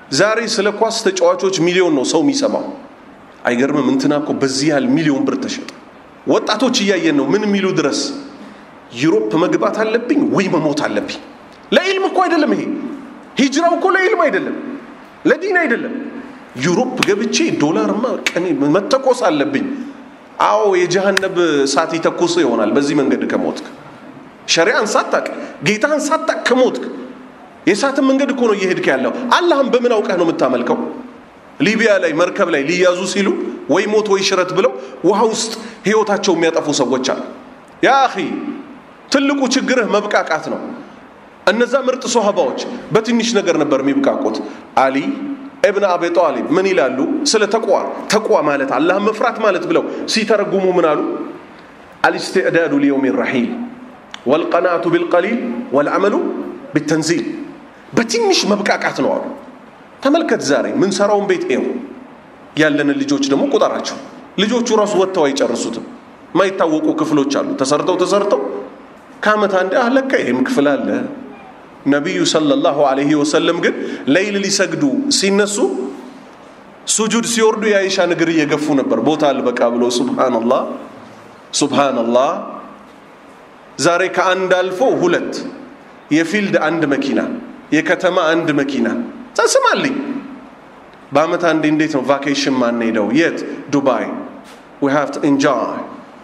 ዛሬ ስለ ኳስ ተጫዋቾች ሚሊዮን ነው ሰው የሚሰማው። አይገርምም? እንትና እኮ በዚህ ያህል ሚሊዮን ብር ተሸጠ። ወጣቶች እያየን ነው። ምን የሚሉ ድረስ ዩሮፕ መግባት አለብኝ ወይ መሞት አለብኝ። ለኢልም እኮ አይደለም ይሄ ሂጅራው እኮ ለኢልም አይደለም፣ ለዲን አይደለም። ዩሮፕ ገብቼ ዶላርማ ቀኔ መተኮስ አለብኝ። አዎ የጀሃነብ እሳት ይተኩስ ይሆናል በዚህ መንገድ ከሞትክ፣ ሸሪዓን ሳታቅ ጌታን ሳታቅ ከሞትክ የእሳትን መንገድ እኮ ነው እየሄድክ ያለው። አላህም በምን አውቀህ ነው የምታመልከው? ሊቢያ ላይ መርከብ ላይ ሊያዙ ሲሉ ወይ ሞት ወይ ሽረት ብለው ውሃ ውስጥ ህይወታቸው የሚያጠፉ ሰዎች አሉ። ያ አኺ ትልቁ ችግርህ መብቃቃት ነው። እነዛ ምርጥ ሶሃባዎች በትንሽ ነገር ነበር የሚብቃቁት። አሊ እብን አቢ ጣሊብ ምን ይላሉ ስለ ተቋ ተቋ ማለት አላህ መፍራት ማለት ብለው ሲተረጉሙ ምን አሉ? አልስትዕዳዱ ሊየውም ረሒል ወልቀናቱ ቢልቀሊል ወልዓመሉ ቢተንዚል በትንሽ መብቃቃት ነው አሉ። ተመልከት ዛሬ ምንሰራውን ቤት ይው ያለንን ልጆች ደግሞ ቁጠራቸው። ልጆቹ ራሱ ወጥተው አይጨርሱትም። ማይታወቁ ክፍሎች አሉ ተሰርተው ተሰርተው ከአመት አንድ አለቀ ይህም ክፍል አለ። ነቢዩ ሰለላሁ ዐለይሂ ወሰለም ግን ለይል ሊሰግዱ ሲነሱ ሱጁድ ሲወርዱ የአይሻን እግር እየገፉ ነበር ቦታ አልበቃ ብሎ ሱብሃነላህ ሱብሃነላህ። ዛሬ ከአንድ አልፎ ሁለት የፊልድ አንድ መኪና የከተማ አንድ መኪና ተስማልኝ። በአመት አንዴ እንዴት ነው ቫኬሽን ማንሄደው? የት? ዱባይ። ዊ ሃቭ ቱ ኢንጆይ።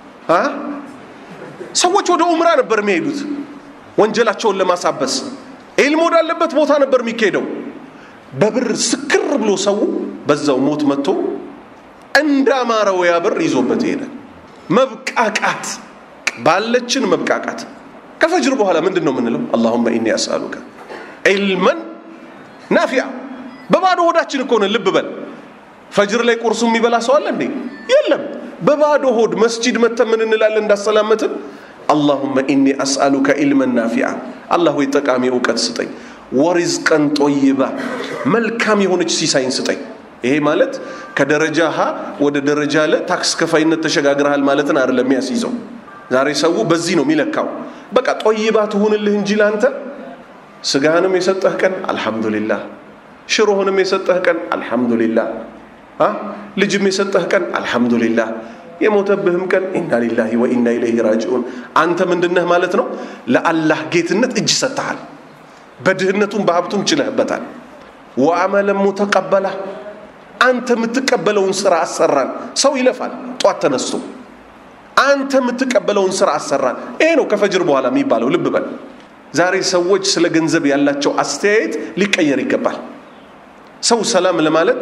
ሰዎች ወደ ኡምራ ነበር የሚሄዱት ወንጀላቸውን ለማሳበስ። ኢልም ወዳለበት ቦታ ነበር የሚካሄደው። በብር ስክር ብሎ ሰው በዛው ሞት መጥቶ እንዳማረው ያ ብር ይዞበት ሄደ። መብቃቃት ባለችን መብቃቃት። ከፈጅር በኋላ ምንድን ነው የምንለው? አላሁመ ኢኒ አስአሉከ ዒልመን ናፊያ። በባዶ ሆዳችን እኮ ነን። ልብ በል ፈጅር ላይ ቁርሱ የሚበላ ሰው አለ እንዴ? የለም። በባዶ ሆድ መስጂድ መተን ምን እንላለን እንዳሰላመትን? አላሁመ ኢኒ አስአሉከ ዒልመን ናፊያ። አላህ ወይ ጠቃሚ እውቀት ስጠኝ፣ ወሪዝቀን ጦይባ፣ መልካም የሆነች ሲሳይን ስጠኝ። ይሄ ማለት ከደረጃ ሀ ወደ ደረጃ ለ ታክስ ከፋይነት ተሸጋግረሃል ማለትን አይደለም የሚያስይዘው። ዛሬ ሰው በዚህ ነው የሚለካው። በቃ ጦይባ ትሁንልህ እንጂ ለአንተ ስጋህንም የሰጠህ ቀን አልሐምዱሊላህ፣ ሽሮህንም የሰጠህ ቀን አልሐምዱሊላህ፣ ልጅም የሰጠህ ቀን አልሐምዱሊላህ፣ የሞተብህም ቀን ኢና ሊላሂ ወኢና ኢለይሂ ራጂዑን። አንተ ምንድነህ ማለት ነው? ለአላህ ጌትነት እጅ ሰጥተሃል። በድህነቱም በሀብቱም ችለህበታል። ወአመለን ሙተቀበላ አንተ የምትቀበለውን ስራ አሰራን። ሰው ይለፋል ጧት ተነስቶ አንተ የምትቀበለውን ስራ አሰራን። ይሄ ነው ከፈጅር በኋላ የሚባለው። ልብ በል ዛሬ ሰዎች ስለ ገንዘብ ያላቸው አስተያየት ሊቀየር ይገባል። ሰው ሰላም ለማለት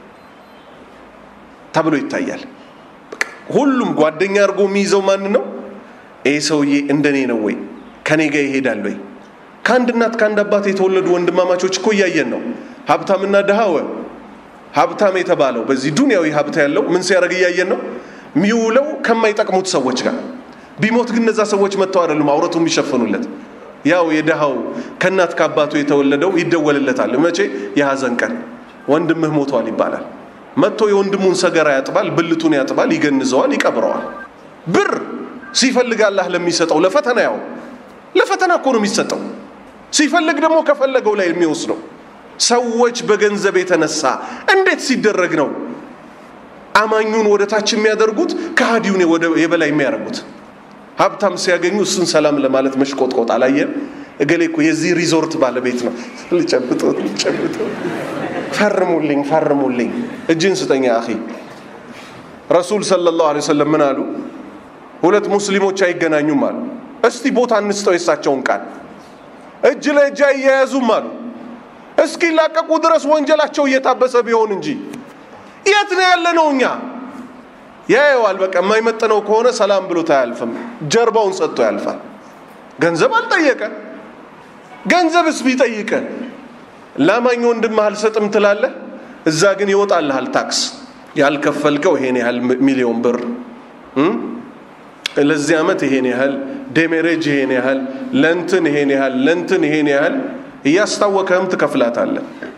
ተብሎ ይታያል። ሁሉም ጓደኛ አድርጎ የሚይዘው ማን ነው? ይህ ሰውዬ እንደኔ ነው ወይ? ከኔ ጋር ይሄዳል ወይ? ከአንድ እናት ከአንድ አባት የተወለዱ ወንድማማቾች እኮ እያየን ነው። ሀብታምና ድሃወ ሀብታም የተባለው በዚህ ዱንያዊ ሀብት ያለው ምን ሲያደርግ እያየን ነው? የሚውለው ከማይጠቅሙት ሰዎች ጋር። ቢሞት ግን እነዛ ሰዎች መጥተው አይደሉም አውረቱ የሚሸፍኑለት ያው የድሃው ከእናት ከአባቱ የተወለደው ይደወልለታል። መቼ? የሐዘን ቀን ወንድምህ ሞቷል ይባላል። መጥቶ የወንድሙን ሰገራ ያጥባል፣ ብልቱን ያጥባል፣ ይገንዘዋል፣ ይቀብረዋል። ብር ሲፈልግ አላህ ለሚሰጠው ለፈተና ያው ለፈተና እኮ ነው የሚሰጠው። ሲፈልግ ደግሞ ከፈለገው ላይ የሚወስደው። ሰዎች በገንዘብ የተነሳ እንዴት ሲደረግ ነው አማኙን ወደ ታች የሚያደርጉት ከሃዲውን የበላይ የሚያደርጉት? ሀብታም ሲያገኙ እሱን ሰላም ለማለት መሽቆጥቆጥ አላየን? እገሌ እኮ የዚህ ሪዞርት ባለቤት ነው። ልጨብጦ ልጨብጦ፣ ፈርሙልኝ ፈርሙልኝ፣ እጅን ስጠኛ አኺ። ረሱል ሰለላሁ ዐለይሂ ወሰለም ምን አሉ? ሁለት ሙስሊሞች አይገናኙም አሉ። እስቲ ቦታ እንስጠው የሳቸውን ቃል። እጅ ለእጅ አያያዙም አሉ። እስኪ ላቀቁ ድረስ ወንጀላቸው እየታበሰ ቢሆን እንጂ የት ነው ያለ ነው እኛ ያየዋል። በቃ የማይመጥነው ከሆነ ሰላም ብሎት አያልፍም። ጀርባውን ሰጥቶ ያልፋል። ገንዘብ አልጠየቀ። ገንዘብስ ቢጠይቀ ላማኝ ወንድምህ አልሰጥም ትላለህ። እዛ ግን ይወጣልሃል ታክስ። ያልከፈልከው ይሄን ያህል ሚሊዮን ብር፣ ለዚህ ዓመት ይሄን ያህል ዴሜሬጅ፣ ይሄን ያህል ለንትን፣ ይሄን ያህል ለንትን፣ ይሄን ያህል እያስታወከህም ትከፍላታለህ።